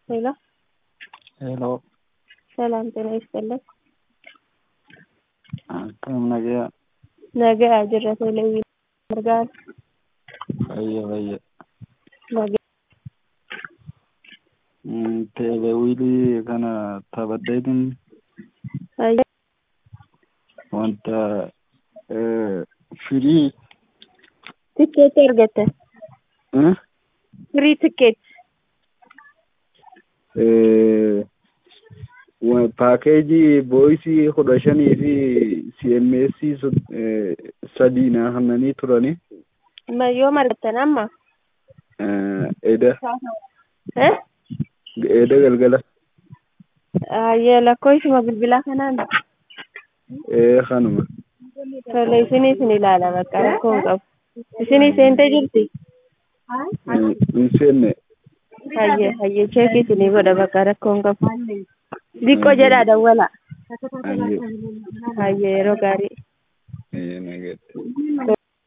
ሄሎ ሄሎ ሰላም ጤና ይስጥልን። akkam nagaa Nagaa jirra tolee argaa fayya fayya nagaa teelewiilii kana taphadheetin ayya wanta firii tikkeetti argatte firii tikkeetti paakeejii booyisii kudha shanii fi cms sadii na hannanii turani Ma- yoom argattan amma eda Eh? eda galgala ayya lakkoofsuma bilbilaa kanaan ee kanuma tole isinii isin ilaala bakka rakkoo hin qabu isinii seentee jirti hin seenne hayye hayye cheekii isinii godha bakka rakkoo hin qabu diqqoo jedhaa dawwala ayye hayye yeroo gaarii ayye nagatti